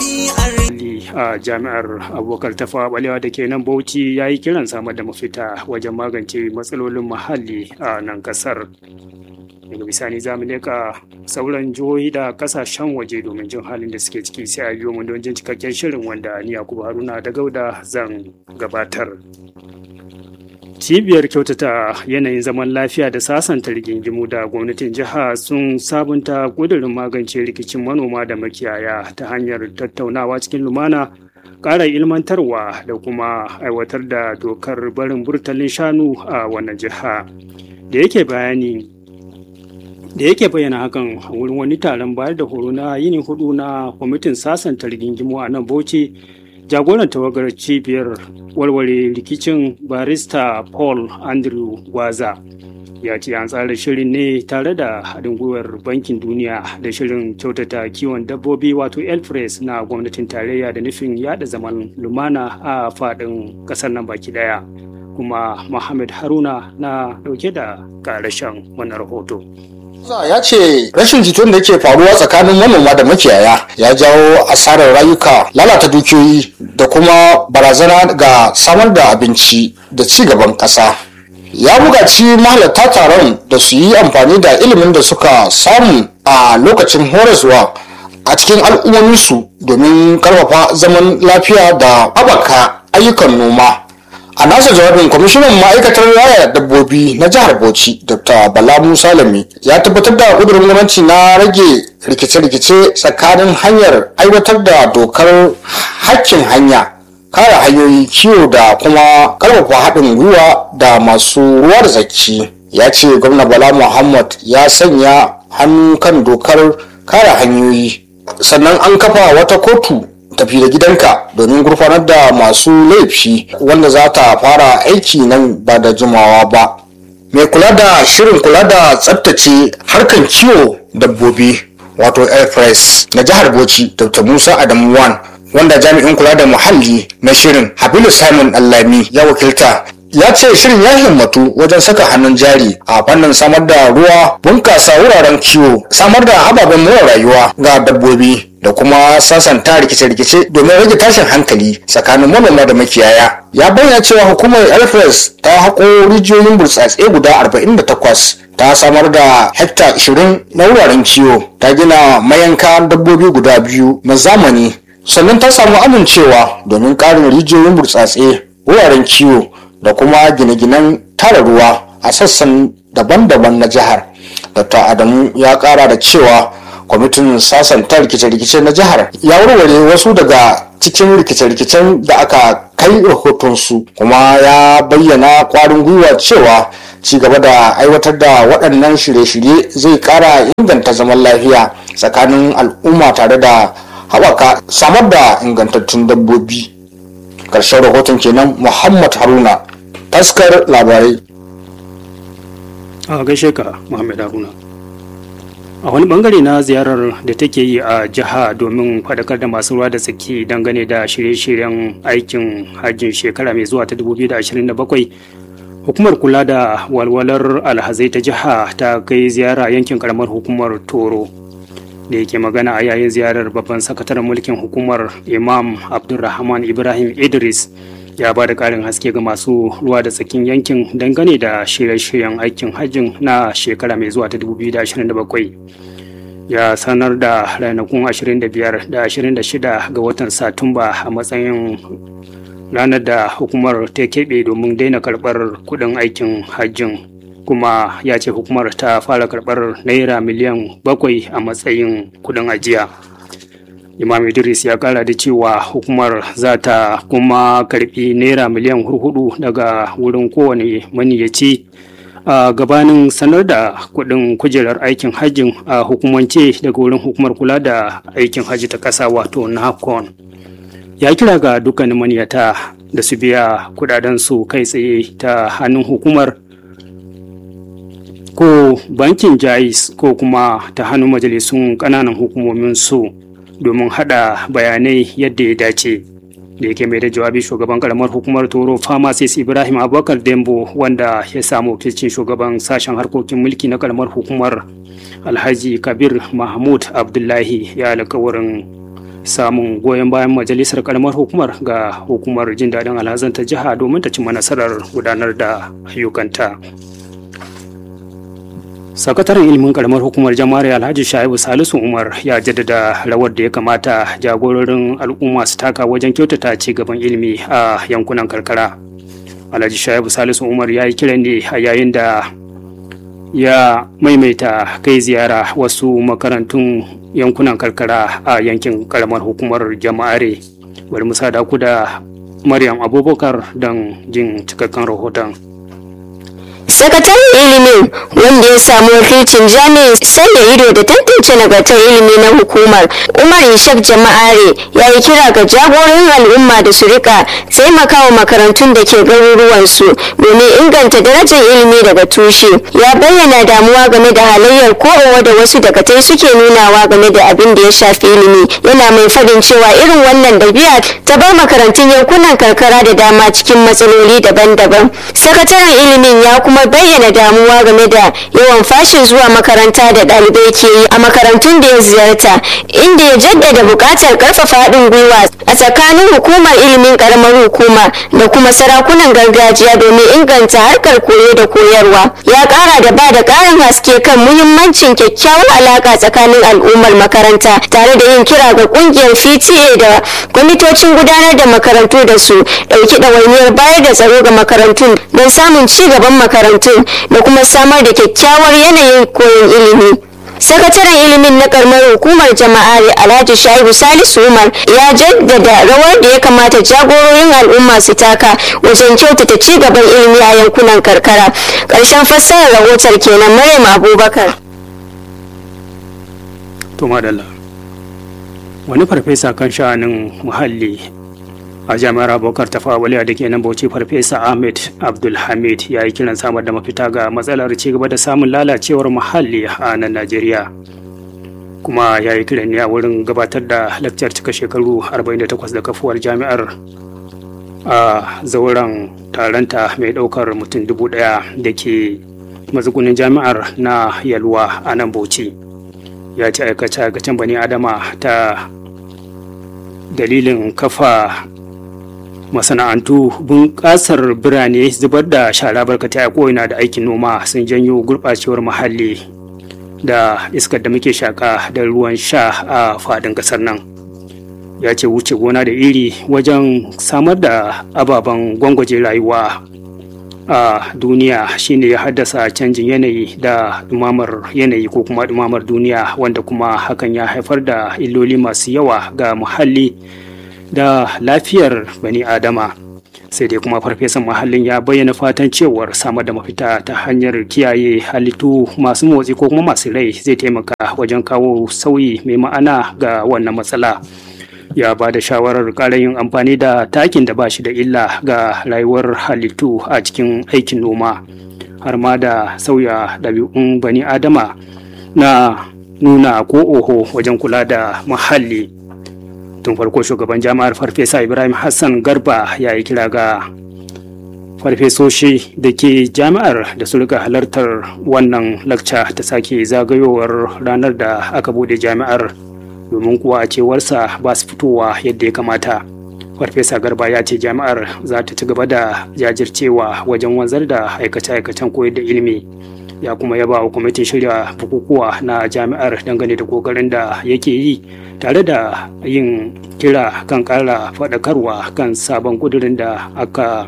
a jami'ar abokar tafa balewa da ke nan bauchi ya yi kiran samar da mafita wajen magance matsalolin muhalli a nan kasar daga bisani za mu leka sauran jihohi da kasashen waje domin jin halin da suke ciki sai a biyo mu don jin cikakken shirin wanda ni yakubu haruna da gauda zan gabatar cibiyar kyautata yanayin zaman lafiya da sasanta rigingimu da gwamnatin jiha sun sabunta ƙudurin magance rikicin manoma da makiyaya ta hanyar tattaunawa cikin lumana ƙara ilmantarwa da kuma aiwatar da dokar barin burtalin shanu a wannan jiha da yake bayani da yake bayyana hakan a wurin wani taron bayar da horo na yini hudu na kwamitin sasanta rigingimu a nan bauchi jagoran tawagar cibiyar warware rikicin barista paul andrew gwaza ya ce an tsara shirin ne tare da haɗin gwiwar bankin duniya da shirin kyautata kiwon dabbobi wato elfres na gwamnatin tarayya da nufin yada zaman lumana a faɗin ƙasar nan baki ɗaya kuma Muhammad haruna na ɗauke da ƙarashen wannan rahoto ya ce rashin jituwar da yake faruwa tsakanin manoma da makiyaya ya jawo asarar rayuka lalata dukiyoyi da kuma barazana ga samar da abinci da ci gaban ƙasa ya buƙaci mahalarta taron da su yi amfani da ilimin da suka samu a lokacin horaswa a cikin al'ummominsu domin karfafa zaman lafiya da haɓaka ayyukan noma a nasa jawabin kwamishinan ma'aikatar raya dabbobi na jihar bauchi dr bala musa lami ya tabbatar da kudurin gwamnati na rage rikice-rikice tsakanin hanyar aiwatar da dokar hakkin hanya kare hanyoyi kiwo da kuma karfafa haɗin gwiwa da masu ruwa da zaki ya ce gwamna bala muhammad ya sanya hannu kan dokar kare hanyoyi sannan an kafa wata kotu tafi da gidanka domin gurfanar da masu laifi wanda za ta fara aiki nan ba da jimawa ba mai kula da shirin kula da tsabtace harkan kiwo dabbobi wato airpress na jihar bauchi dr musa adamu wan wanda jami'in kula da muhalli na shirin habilu simon allami ya wakilta ya ce shirin ya himmatu wajen saka hannun jari a fannin samar da ruwa bunkasa wuraren kiwo samar da ababen more rayuwa ga dabbobi da kuma sasanta rikice-rikice domin rage tashin hankali tsakanin manoma da makiyaya ya bayyana cewa hukumar alfres ta haƙo rijiyoyin burtsatse guda 48 ta samar da hekta 20 na wuraren kiwo ta gina mayanka dabbobi guda biyu na zamani sannan ta samu amincewa domin ƙarin rijiyoyin burtsatse wuraren kiwo da kuma gine-ginen tara ruwa a sassan daban-daban na jihar dr adamu ya kara da cewa kwamitin sasanta rikice-rikice na jihar ya warware wasu daga cikin rikice-rikicen da aka kai rahotonsu kuma ya bayyana kwarin gwiwa cewa ci gaba da aiwatar da waɗannan shirye-shirye zai kara inganta zaman lafiya tsakanin al'umma tare da haɓaka samar da ingantattun dabbobi ƙarshen rahoton kenan muhammad haruna taskar labarai a gaishe ka muhammad haruna a wani bangare na ziyarar da take yi a jiha domin faɗakar da masu ruwa da tsaki dangane da shirye-shiryen aikin hajjin shekara mai zuwa ta 2027 hukumar kula da walwalar alhazai ta jiha ta kai ziyara yankin karamar hukumar toro da yake magana a yayin ziyarar babban sakataren mulkin hukumar imam abdulrahman ibrahim idris ya ba da ƙarin haske ga masu ruwa da tsakin yankin dangane da shirye-shiryen aikin hajjin na shekara mai zuwa ta 2027 ya sanar da ranakun 25 da 26 ga watan satumba a matsayin ranar da hukumar ta keɓe domin daina karɓar kuɗin aikin hajjin kuma ya ce hukumar ta fara karɓar naira miliyan bakwai a matsayin kuɗin ajiya. imam idris ya kara da cewa hukumar za ta kuma karbi naira miliyan hurhudu daga wurin kowane maniyaci a gabanin sanar da kudin kujerar aikin hajjin a hukumance daga wurin hukumar kula da aikin hajji ta kasa wato nahcon ya kira ga dukkanin maniyata da su biya kudadensu kai tsaye ta hannun hukumar ko bankin jais ko kuma ta hannun majalisun kananan hukumomin su domin hada bayanai yadda ya dace da yake mai da jawabi shugaban karamar hukumar toro pharmacist ibrahim abubakar dembo wanda ya samu wakilcin shugaban sashen harkokin mulki na karamar hukumar alhaji kabir mahmud abdullahi ya alkawarin samun goyon bayan majalisar karamar hukumar ga hukumar jin daɗin alhazan ta jiha domin ta cimma nasarar gudanar da ayyukanta sakataren ilimin karamar hukumar jama'ar alhaji shaibu salisu umar ya jaddada rawar da ya kamata jagororin al'umma su taka wajen kyautata ci gaban ilimi a yankunan karkara alhaji shaibu salisu umar ya yi kiran ne a yayin da ya maimaita kai ziyara wasu makarantun yankunan karkara a yankin karamar hukumar jama'are bari mu sada ku da maryam abubakar don jin cikakken rahoton sakataren ilimin wanda ya samu wakilcin jami'in sanya ido da tantance nagartar ilimi na hukumar umar ishak jama'are ya yi kira ga jagorin al'umma da su rika taimakawa makarantun da ke garuruwansu domin inganta darajar ilimi daga tushe ya bayyana damuwa game da halayyar kowa da wasu dakatai suke nunawa game da abin da ya shafi ilimi yana mai fadin cewa irin wannan dabi'a ta bar makarantun yankunan karkara da dama cikin matsaloli daban-daban sakataren ilimin ya kuma bayyana damuwa game da yawan fashin zuwa makaranta da ɗalibai ke yi a makarantun da ya ziyarta inda ya jaddada buƙatar ƙarfafa haɗin gwiwa a tsakanin hukumar ilimin ƙaramar hukuma da kuma sarakunan gargajiya domin inganta harkar koyo da koyarwa ya ƙara da ba da ƙarin haske kan muhimmancin kyakkyawar alaƙa tsakanin al'ummar makaranta tare da yin kira ga ƙungiyar fta da kwamitocin gudanar da makarantu da su ɗauki ɗawainiyar bayar da tsaro ga makarantun don samun ci gaban makarantun da kuma samar da kyakkyawar yanayin koyon ilimi sakataren ilimin na karamar hukumar jama'a alhaji shaibu salisu umar ya jaddada rawar da ya kamata jagororin al'umma su taka wajen kyautata ci gaban ilimi a yankunan karkara ƙarshen fassarar rahoton kenan maryam abubakar to madalla wani farfesa kan sha'anin muhalli a jami'ar abokar tafawaliya da ke nan bauchi farfesa ahmed abdulhamid ya yi kiran samar da mafita ga matsalar cigaba da samun lalacewar muhalli a nan najeriya kuma ya yi kiran ne a wurin gabatar da lakcar cika shekaru 48 da kafuwar jami'ar a zauren taronta mai daukar mutum dubu daya da ke mazugunin jami'ar na yalwa a nan bauchi ya ce aikace-aikacen bani adama ta dalilin kafa masana'antu bunƙasar birane zubar da shara barkatai a ko'ina da aikin noma sun janyo gurɓacewar muhalli da iskar da muke shaƙa da ruwan sha a faɗin ƙasar nan ya ce wuce gona da iri wajen samar da ababen gwangwaje rayuwa a duniya shine ya haddasa canjin yanayi da ɗumamar yanayi ko kuma ɗumamar duniya wanda kuma hakan ya haifar da illoli masu yawa ga muhalli da lafiyar bani adama sai dai kuma farfesan muhallin ya bayyana fatan cewar samar da mafita ta hanyar kiyaye halittu masu motsi ko kuma masu rai zai taimaka wajen kawo sauyi mai ma'ana ga wannan matsala ya ba da shawarar ƙara yin amfani da takin da ba shi da illa ga rayuwar halittu a cikin aikin noma har ma da sauya ɗabi'un bani adama na nuna ko oho wajen kula da muhalli tun farko shugaban jami'ar farfesa ibrahim hassan garba ya yi kira ga farfesoshi da ke jami'ar da su rika halartar wannan lakca ta sake zagayowar ranar da aka bude jami'ar domin kuwa a cewarsa ba su fitowa yadda ya kamata farfesa garba ya ce jami'ar za ta ci gaba da jajircewa wajen wanzar da aikace-aikacen koyar da ilimi ya kuma yaba wa kwamitin shirya bukukuwa na jami'ar dangane da kokarin da yake yi tare da yin kira kan kara faɗakarwa kan sabon kudurin da aka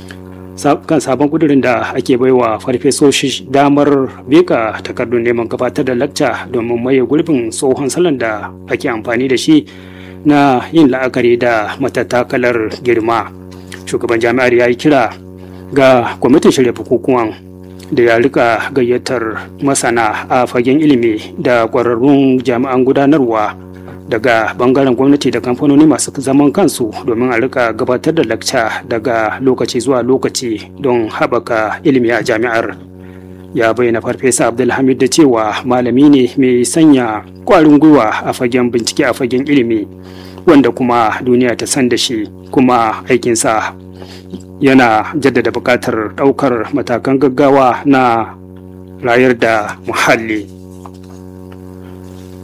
kan sabon kudurin da ake baiwa farfesoshi damar beka takardun neman gabatar da lacca domin maye gurbin tsohon salon da ake amfani da shi na yin la'akari da matattakalar girma shugaban jami'ar ya yi kira ga kwamitin shirya bukukuwan da ya rika gayyatar masana a fagen ilimi da kwararrun jami'an gudanarwa daga bangaren gwamnati da kamfanoni masu zaman kansu domin a rika gabatar da lakca daga lokaci zuwa lokaci don haɓaka ilimi a jami'ar ya bayyana farfesa abdulhamid da cewa malami ne mai sanya kwarin gwiwa a fagen bincike a fagen ilimi wanda kuma duniya ta san da shi kuma aikinsa yana jaddada buƙatar ɗaukar matakan gaggawa na rayar da muhalli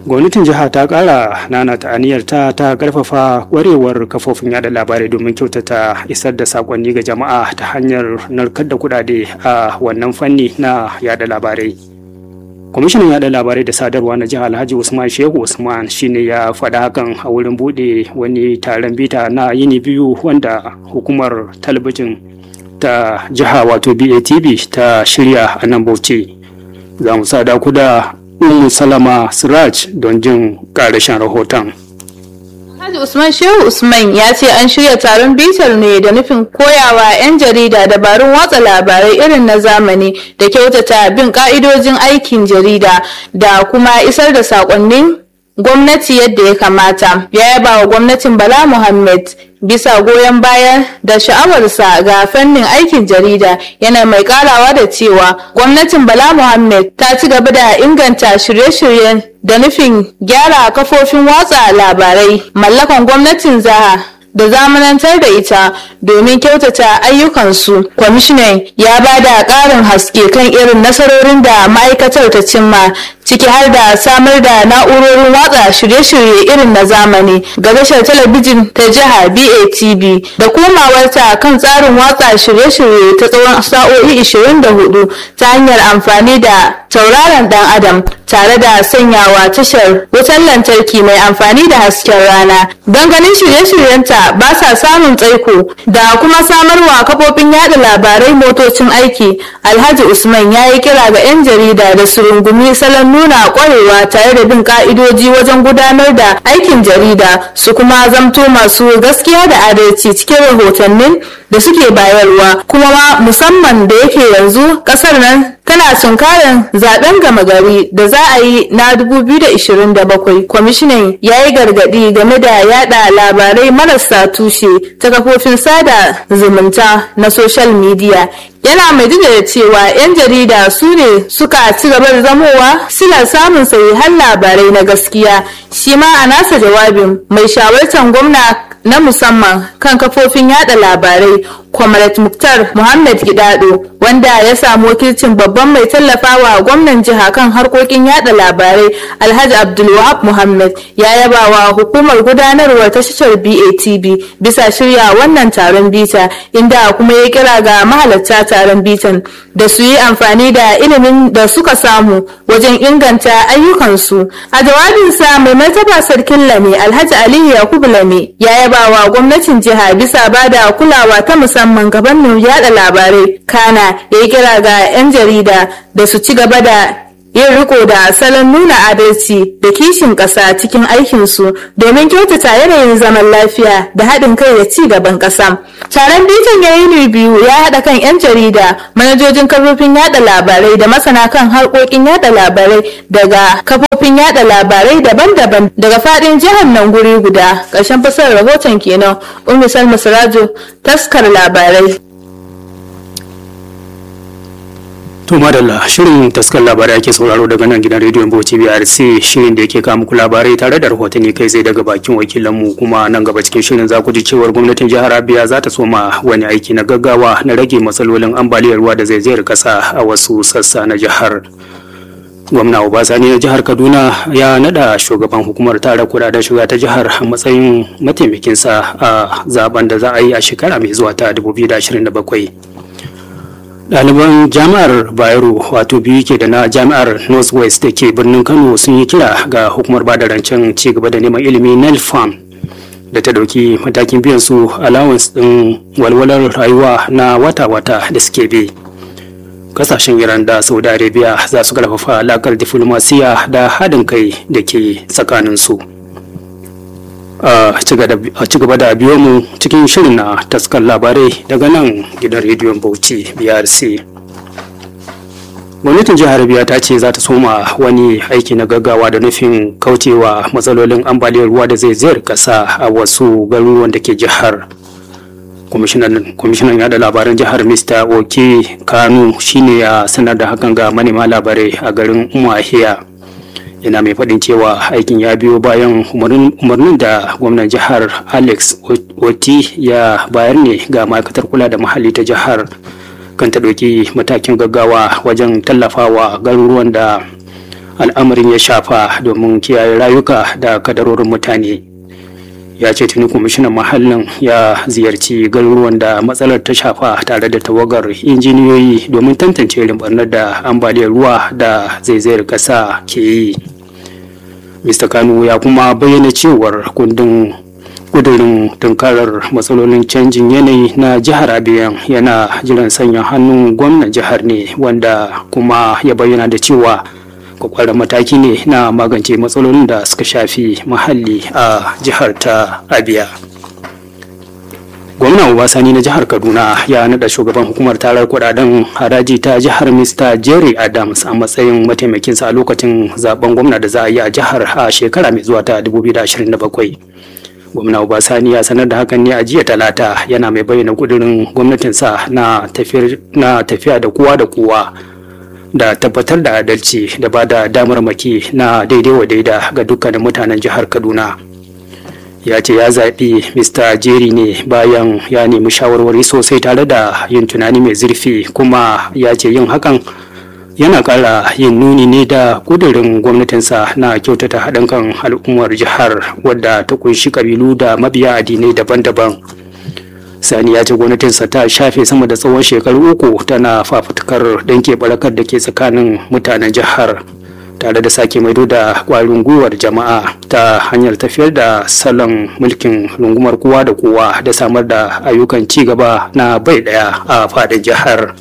gwamnatin jiha ta kara nana ta aniyarta ta karfafa kwarewar kafofin yada labarai domin kyautata isar da sakonni ga jama'a ta hanyar narkar da kudade a wannan fanni na yada labarai kwamishinan yada labarai da sadarwa na jihar alhaji usman shehu usman shine ya faɗa hakan a wurin buɗe wani taron bita na yini biyu wanda hukumar talabijin ta jiha wato batv ta shirya a nan bauchi za mu sada ku da Ummu Salama Siraj don jin ƙarashin rahoton. Haji Usman Shehu Usman ya ce an shirya taron bitar ne da nufin koyawa 'yan jarida dabarun watsa labarai irin na zamani da kyautata bin ka'idojin aikin jarida da kuma isar da saƙonnin gwamnati yadda ya kamata. Ya yaba wa gwamnatin Bala Muhammad bisa goyon baya da sha'awarsa ga fannin aikin jarida yana mai karawa da cewa gwamnatin bala muhammad ta ci gaba da inganta shirye-shiryen da nufin gyara kafofin watsa labarai mallakan gwamnatin zaha da zamanantar da ita domin kyautata ayyukansu kwamishinan ya ba da ƙarin haske kan irin nasarorin da ma'aikatar ta cimma ciki har da samar da na'urorin watsa shirye-shirye irin na zamani ga tashar talabijin ta jiha batv da komawarta kan tsarin watsa shirye-shirye ta tsawon sa'o'i 24 ta hanyar amfani da tauraron dan adam tare da sanyawa tashar wutar lantarki mai amfani da hasken rana don ganin shirye-shiryenta ba sa samun tsaiko da kuma samarwa kafofin yada labarai motocin aiki alhaji usman ya yi kira ga 'yan jarida da su rungumi salon nuna kwarewa tare da bin ka'idoji wajen gudanar da aikin jarida su kuma zamto masu gaskiya da adalci cikin rahotannin da suke bayarwa kuma ma musamman da yake yanzu kasar nan tana tunkarin zaben gama gari da za a yi na 2027 kwamishinan ya yi gargadi game da yada labarai marasa tushe ta kafofin sada zumunta na social media yana mai da cewa 'yan jarida su ne suka ci gaba da zamowa suna samun sahihan labarai na gaskiya shi ma a nasa jawabin mai shawartar gwamna na musamman kan kafofin yada labarai Kwamarat Muktar Muhammad Gidado wanda ya samu wakilcin babban mai tallafawa gwamnan jiha kan harkokin yada labarai Alhaji Abdulwahab Muhammad ya yaba wa hukumar gudanarwar tashar BATB bisa shirya wannan taron bita inda kuma ya kira ga mahalarta taron bitan da su yi amfani da ilimin da suka samu wajen inganta ayyukansu. A jawabinsa mai martaba sarkin Lame Alhaji Aliyu Yakubu Lame ya yaba wa gwamnatin jiha bisa bada kulawa ta musamman musamman gabanin yada labarai kana ya yi kira ga 'yan jarida da su ci gaba da yin riko da salon nuna adalci da kishin ƙasa cikin aikinsu domin kyautata yanayin zaman lafiya da haɗin kai da ci gaban ƙasa. Taron bitan ya yi biyu ya haɗa kan 'yan jarida, manajojin kafofin yada labarai da masana kan harkokin yada labarai daga kafofin yada labarai daban-daban daga faɗin jihar nan guri guda. Ƙarshen fasar rahoton kenan, Ummi Salma Sirajo, taskar labarai. To madalla shirin taskar labarai ake sauraro daga nan gidan rediyon Bauchi BRC shirin da yake kawo muku labarai tare da rahotanni kai zai daga bakin wakilanmu kuma nan gaba cikin shirin za ku ji cewar gwamnatin jihar Abia za ta soma wani aiki na gaggawa na rage matsalolin ambaliyar ruwa da zaizayar kasa a wasu sassa na jihar. Gwamna Obasani na jihar Kaduna ya nada shugaban hukumar tara kudaden shiga ta jihar a matsayin mataimakinsa a zaben da za a yi a shekara mai zuwa ta 2027. ɗaliban jami'ar bayero wato biyu ke da na jami'ar northwest da ke birnin kano sun yi kira ga hukumar bada rancen ci gaba da neman ilimi nel farm da ta dauki matakin biyan su allowance din walwalar rayuwa na wata-wata da suke bi kasashen iran da saudi arabia za su karfafa alakar diflomasiya da haɗin kai da ke tsakaninsu a ci gaba da biyo mu cikin shirin na taskar labarai daga nan gidan rediyon bauchi brc gwamnatin jihar biya ta ce za ta soma wani aiki na gaggawa da nufin kaucewa matsalolin ambaliyar ruwa da zai ziyar kasa a wasu garuruwan da ke jihar kwamishinan yada labaran jihar mr oke kanu shine ya sanar da hakan ga manema labarai a garin umahiya yana mai faɗin cewa aikin ya biyo bayan umarnin da gwamnan jihar alex oti ya bayar ne ga ma'aikatar kula da muhalli ta jihar kan ta ɗauki matakin gaggawa wajen tallafawa garuruwan da al'amarin ya shafa domin kiyaye rayuka da kadarorin mutane ya ce tuni kwamishinan mahallin ya ziyarci garuruwan da matsalar ta shafa tare da tawagar injiniyoyi domin tantance irin barnar da ambaliyar ruwa da zaizayar ƙasa ke yi mr kanu ya kuma bayyana cewar kundin kudurin tunkarar matsalolin canjin yanayi na jihar abiyan yana jiran sanya hannun gwamnan jihar ne wanda kuma ya bayyana da cewa kwakwaran mataki ne na magance matsalolin da suka shafi muhalli a jihar ta abia gwamnan obasani na jihar kaduna ya nada shugaban hukumar tarar kudaden haraji ta jihar mr jerry adams a matsayin mataimakinsa a lokacin zaben gwamna da za a yi a jihar a shekara mai zuwa ta 2027 gwamna obasani ya sanar da hakan ne a jiya talata yana mai bayyana kudirin gwamnatinsa na tafiya da kowa da kowa da tabbatar da adalci da ba da damar maki na daidai wa daida ga dukkanin mutanen jihar kaduna ya ce ya zaɓi mr jerry ne bayan ya nemi shawarwari sosai tare da yin tunani mai zurfi kuma ya ce yin hakan yana ƙara yin nuni ne da ƙudurin gwamnatinsa na kyautata haɗin kan al'ummar jihar wadda ta kunshi ƙabilu da mabiya addinai daban-daban sani ya ce gwamnatinsa ta shafe sama da tsawon shekaru uku tana fafutukar danke barakar da ke tsakanin mutanen jihar tare da sake maido da kwarin gwiwar jama'a ta hanyar tafiyar da salon mulkin rungumar kowa da kowa da samar da ayyukan ci gaba na bai daya a fadin jihar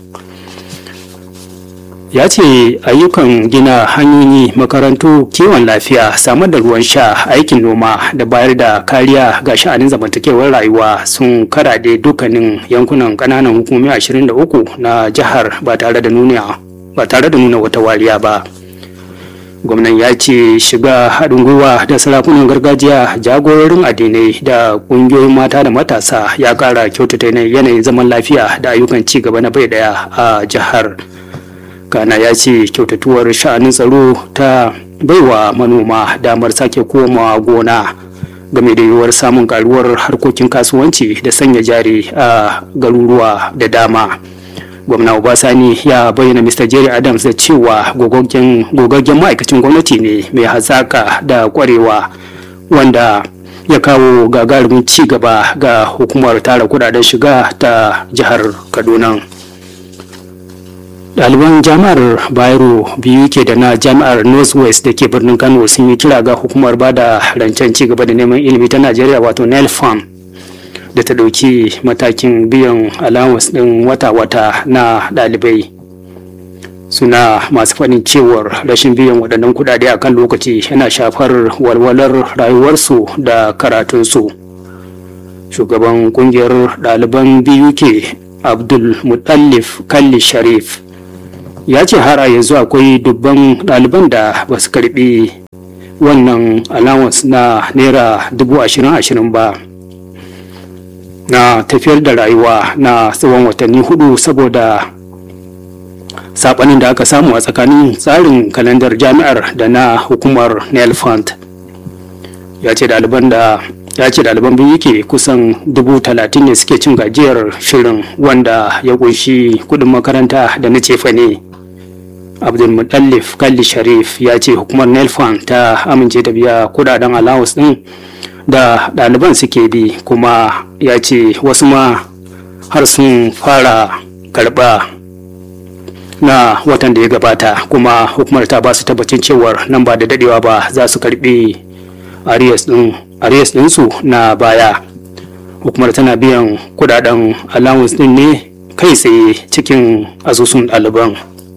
ya ce ayyukan gina hanyoyi makarantu kiwon lafiya samar da ruwan sha aikin noma da bayar da kariya ga sha'anin zamantakewar rayuwa sun karaɗe dukkanin yankunan ƙananan hukumomi 23 na jihar ba tare da nuna ba tare da nuna wata wariya ba gwamnan ya ce shiga haɗin gwiwa da sarakunan gargajiya jagororin addinai da ƙungiyoyin mata da matasa ya ƙara kyautata yanayin zaman lafiya da ayyukan ci gaba na bai ɗaya a jihar kana ya ce kyautatuwar sha'anin tsaro ta baiwa manoma damar sake komawa gona game da yiwuwar samun karuwar harkokin kasuwanci da sanya jari a garuruwa da dama gwamna obasani ya bayyana mr jerry adams da cewa gogaggen ma'aikacin gwamnati ne mai hazaka da kwarewa wanda ya kawo gagarumin ci gaba ga hukumar tara kudaden shiga ta jihar kaduna ɗaliban jami'ar bayero biyu ke da na jami'ar northwest da ke birnin kano sun yi kira ga hukumar ba da rancen cigaba da neman ilimi ta najeriya wato nelfam da ta ɗauki matakin biyan allowance ɗin wata-wata na ɗalibai suna masu faɗin cewar rashin biyan waɗannan kuɗaɗe a kan lokaci yana shafar walwalar rayuwarsu da karatunsu shugaban ƙungiyar ɗaliban biyu ke abdul mutallif kalli sharif ya ce har a yanzu akwai dubban ɗaliban da ba su karɓi wannan allowance na naira dubu ashirin ashirin ba na tafiyar da rayuwa na tsawon watanni hudu saboda saɓanin da aka samu a tsakanin tsarin kalandar jami'ar da na hukumar nel fund ya ce ɗaliban da ya ce ɗaliban biyu ke kusan dubu talatin ne suke cin gajiyar shirin wanda ya kunshi kuɗin makaranta da na cefa ne abdulmutallif kalli sharif ya ce hukumar nelfan ta amince da biya kudaden allowance din da ɗaliban suke bi kuma ya ce wasu ma har sun fara karɓa na watan da ya gabata kuma hukumar ta ba su tabbacin cewar nan ba da dadewa ba za su karɓi arias ɗinsu na baya hukumar tana biyan kudaden allowance din ne kai tsaye cikin asusun ɗaliban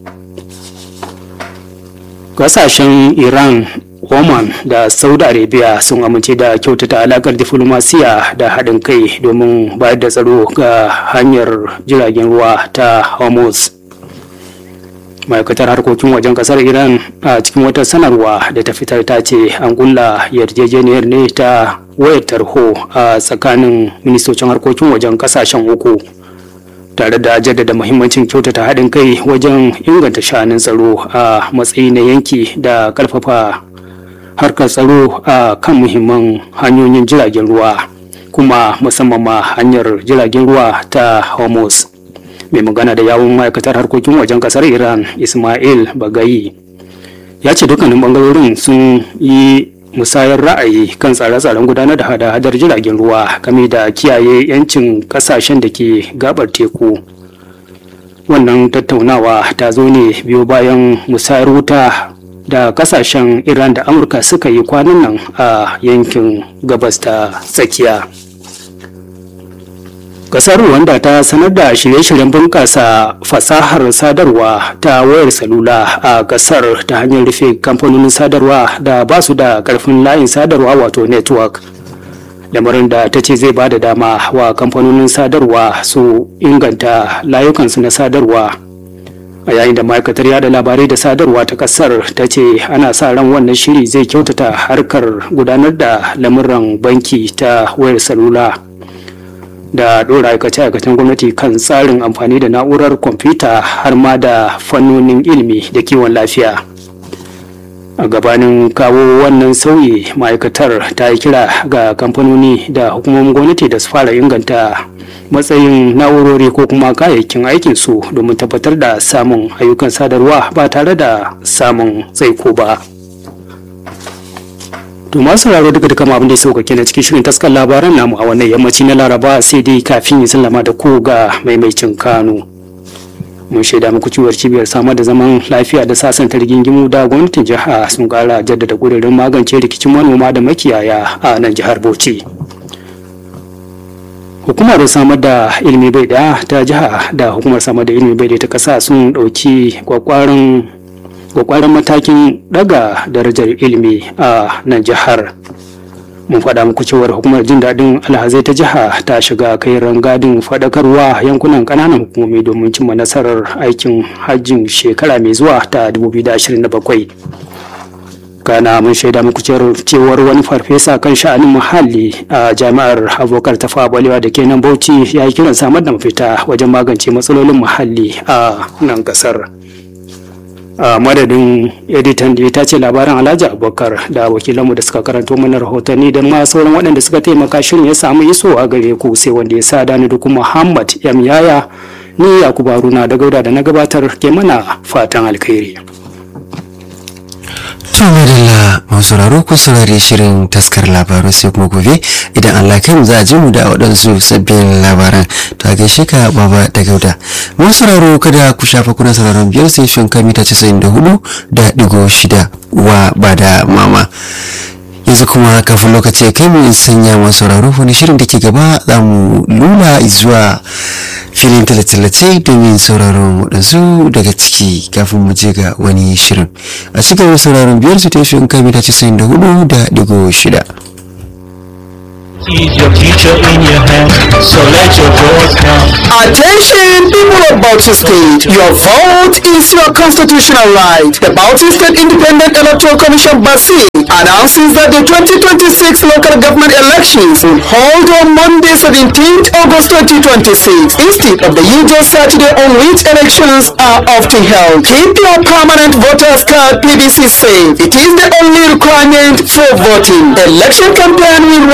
kasashen iran oman da saudi arabia sun amince da kyautata alakar diflomasiya da haɗin kai domin bayar da tsaro ga hanyar jiragen ruwa ta hormuz ma'aikatar harkokin wajen kasar iran a cikin wata sanarwa da ta fitar ta ce an kulla yarjejeniyar ne ta wayar tarho a tsakanin ministocin harkokin wajen kasashen uku tare da jaddada muhimmancin kyautata haɗin kai wajen inganta sha'anin tsaro a matsayi na yanki da ƙarfafa harkar tsaro a kan muhimman hanyoyin jiragen ruwa kuma musamman ma hanyar jiragen ruwa ta hormuz mai magana da yawun ma'aikatar harkokin wajen ƙasar iran ismail bagayi ya ce dukkanin bangarorin sun yi musayar ra'ayi kan tsare-tsaren gudanar da hada-hadar jiragen ruwa game da kiyaye 'yancin kasashen da ke gabar teku wannan tattaunawa ta zo ne biyo bayan musayar wuta da kasashen iran da amurka suka yi kwanan nan a yankin gabas ta tsakiya kasar rwanda ta sanar da shirye-shiryen bunƙasa fasahar sadarwa ta wayar salula a kasar ta hanyar rufe kamfanonin sadarwa da ba su da ƙarfin layin sadarwa wato network lamarin da ta ce zai ba da dama wa kamfanonin sadarwa su inganta layukansu na sadarwa a yayin da ma'aikatar yada labarai da sadarwa ta kasar ta ce ana sa ran wannan shiri zai kyautata harkar gudanar da lamuran banki ta wayar salula da ɗora aikace-aikacen gwamnati kan tsarin amfani da na'urar kwamfuta har ma da fannonin ilimi da kiwon lafiya a gabanin kawo wannan sauyi ma'aikatar ta yi kira ga kamfanoni da hukumomin gwamnati da su fara inganta matsayin na'urori ko kuma kayayyakin aikinsu domin tabbatar da samun ayyukan sadarwa ba tare da samun tsaiko ba. To masu sauraro duka duka abin da ya sauka kenan cikin shirin taskar labaran namu a wannan yammaci na Laraba sai dai kafin ya sallama da ku ga maimaicin Kano. Mun shaida muku ciwar cibiyar samar da zaman lafiya da sasanta rigingimu da gwamnatin jiha sun kara jaddada gudurin magance rikicin manoma da makiyaya a nan jihar Bauchi. Hukumar samar da ilimi bai daya ta jiha da hukumar samar da ilimi bai daya ta kasa sun ɗauki kwakwaran kwakwaran matakin daga darajar ilimi a nan jihar mun faɗa muku cewar hukumar jin daɗin alhazai ta jiha ta shiga kai rangadin faɗakarwa yankunan ƙananan hukumomi domin cimma nasarar aikin hajjin shekara mai zuwa ta 2027 kana mun shaida muku cewar wani farfesa kan sha'anin muhalli a jami'ar abokar tafa balewa da ke nan bauchi ya yi kiran samar da mafita wajen magance matsalolin muhalli a nan ƙasar. a madadin editan da ta ce labaran alhaji abubakar da wakilanmu da suka karanto mana rahotanni da ma sauran waɗanda suka taimaka shirin ya samu iso a gare ku sai wanda ya sa dani da kuma muhammad yam yaya ni yakubu haruna da gauda da na gabatar ke mana fatan alkhairi To madalla masu sauraro ku saurari shirin taskar labaru sai kuma gobe idan Allah kai mu za a ji mu da waɗansu sabbin labaran to a gaishe ka baba da gauda. Masu sauraro kada ku shafa kuna sauraron biyar sai shon mita casa'in da hudu da digo shida wa ba da mama. yanzu kuma kafin lokaci ya kai mu in sanya masu sauraro wani shirin da ke gaba za mu lula zuwa filin tallace domin sauraron waɗansu daga ciki kafin mu je ga wani shirin a cikin sauraron biyar su tashi in kai mita casa'in da hudu da digo shida Is your future in your hand, so let your voice count. Attention people of Bauchi State, your vote is your constitutional right. The Bauchi State Independent Electoral Commission BASI announces that the 2026 local government elections will hold on Monday 17th August 2026 instead of the usual Saturday on which elections are often held. Keep your permanent voters card PVC safe. It is the only requirement for voting. Election campaign will